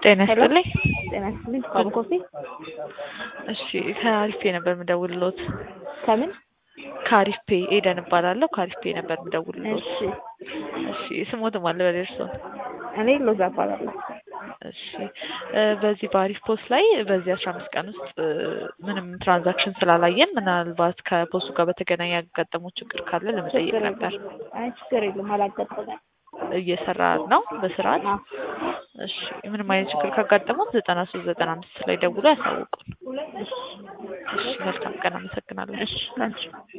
ጤና ሄሎ ይስጥልኝ። ጤና ይስጥልኝ። ባቡ ኮፊ እሺ ከአሪፍ ፔ ነበር የምደውልሎት። ከምን? ከአሪፍ ፔ ኤደን እባላለሁ። ከአሪፍ ፔ ነበር የምደውልሎት። እሺ እሺ ስሞትም አለ በደርሶ እኔ ሎዛ እባላለሁ። እሺ እ በዚህ በአሪፍ ፖስት ላይ በዚህ አስራ አምስት ቀን ውስጥ እ ምንም ትራንዛክሽን ስላላየን ምናልባት ከፖስቱ ጋር በተገናኘ ያጋጠመው ችግር ካለ ለመጠየቅ ችግር ነበር። የለም። አይ ችግር የለም አላጋጠመም። እየሰራ ነው በስርዓት። አዎ። እሺ ምንም አይነት ችግር ካጋጠመው ዘጠና ሶስት ዘጠና አምስት ላይ ደውሎ ያሳውቁን። እሺ መልካም ቀን። አመሰግናለሁ። እሺ ላንቺ